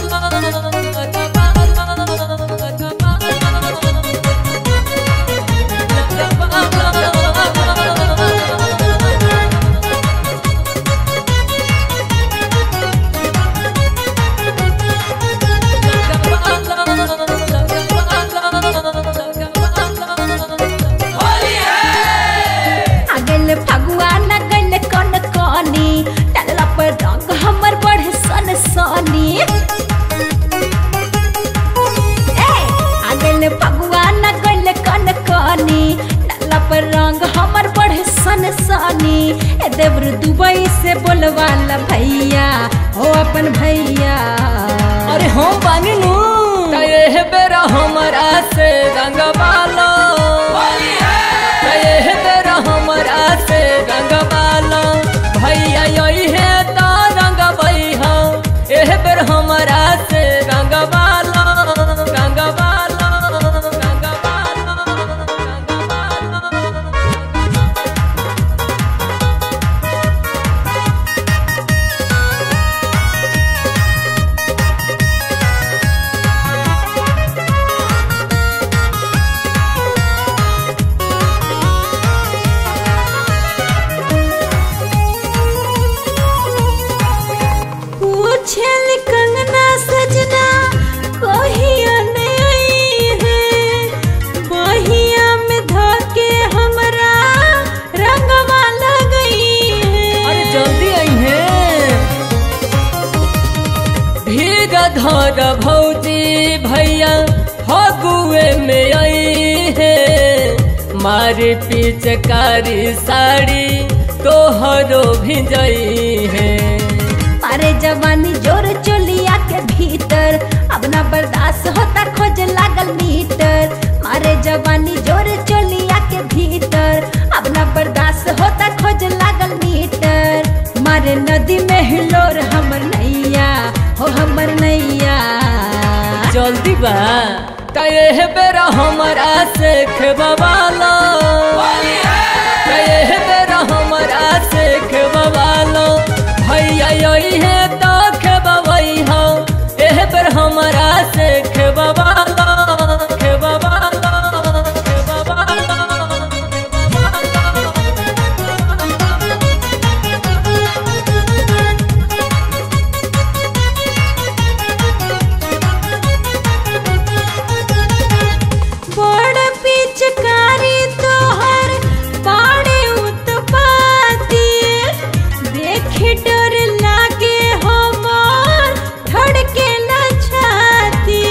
आगल फगुआ न गल कन कनी डालला पर रंग हमर बढ़े सन सनी ए आगल फगुआ न गल कन कनी डालला पर रंग हमर बढ़े सन सनी ए देवर दुबई से बोलवाला भैया हो अपन भैया अरे हम बानी नु तये बेरा हमरा से रंगवालो तये बेरा हमरा से रंगवालो भैया यही है तो रंगवई हो एह बेर हमरा से रंगवालो रंगवालो रंगवालो रंगवालो पूछल कंगना सजना कहिया नहीं है बहिया में धके हमरा रंगवा लगई है अरे जल्दी आई है भीग धर भौजी भैया फगुए में आई है मारी पिचकारी साड़ी तोहरो भिजई है मारे जवानी जोर चोलिया के भीतर अब ना बर्दाश्त होता खोज लागल मीटर मारे जवानी जोर चोलिया के भीतर अब ना बर्दाश्त होता खोज लागल मीटर मारे नदी में हिलोर हमर नैया हो हमर नैया जल्दी बा तये बेरा हमरा से खेबवालो तये बेरा हमरा से खेबवालो भैया यही है तो खेबवई हो एह बेर हमरा से खेबवालो खेबवालो खेबवालो बड़ पिचकारी तोहर बाड़े उत्पाती देखे डर लागे हमार धड़के न छाती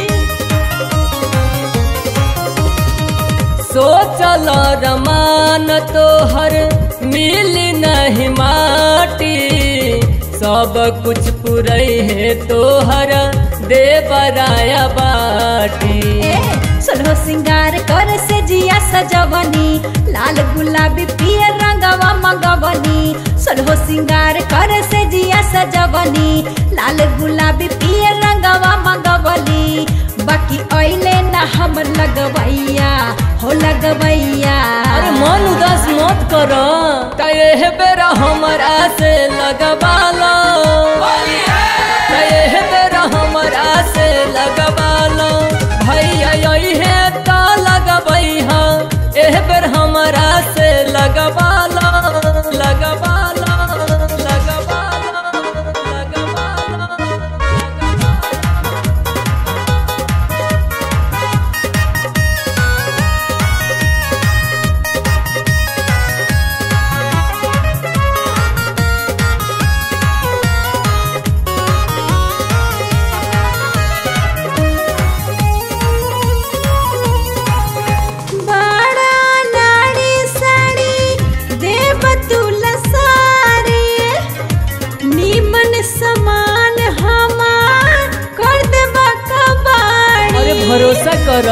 सोचल रमान तोहर मिल नहीं माटी सब कुछ पुरई है तोहर देवराया बाटी ए सोलहो सिंगार कर से जिया सजवनी लाल गुलाबी पियर रंगवा मंगवनी सोलहो सिंगार कर से जिया सजवनी लाल गुलाबी पियर रंगवा मंगवली बाकी ओइले ना हम लगवैया हो लगवैया अरे मन उदास मत कर तये बेरा हमरा से लगवालो तये बेरा हमरा से लगवालो भैया यही है तो लगवई हो एह बेर हमरा से लगवालो लगवालो लगवालो लगवालो बड़ा नाड़ी साड़ी देव तुला सारी नीमन समान हमार कर देबा कबाड़ी अरे भरोसा कर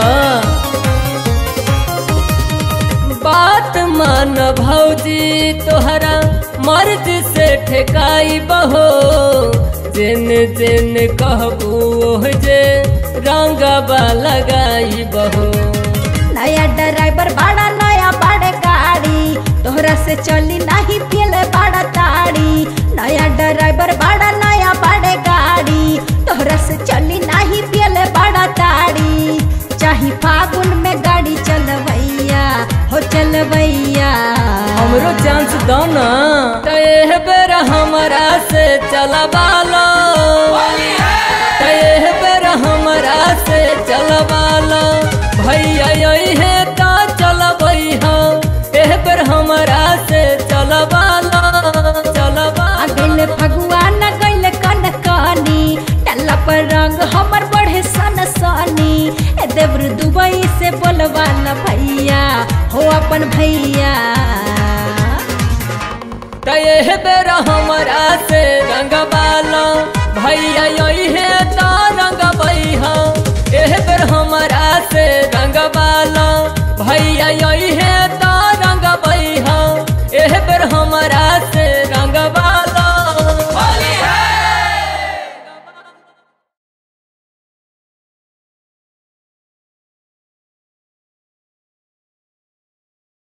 बात मान भौजी तोहरा मर्ज से ठेकाई बहो जिन जिन कहबू ओह जे रंगबा लगाई बहो नया ड्राइवर बड़ा नया बड़े गाड़ी तोहरा से चली नहीं पियल बड़ा ताड़ी नया ड्राइवर बड़ा नया बड़े गाड़ी तोहरा से दो ना तो एह बेर हमरा से चलबालो तो एह बेर हमरा से चलबालो भैया यही है तो चलबई हो एह बेर हमरा से चलबालो चलबा आ गइल फगुआ न गइल कन कनी डल्ला पर रंग हमर बढ़े सन सनी ए देवर दुबई से बोलवाला भैया हो अपन भैया तो एह बेर हमरा से रंगबालो भैया यही है तो रंगबई हो एह बेर हमरा से रंगबालो भैया यही है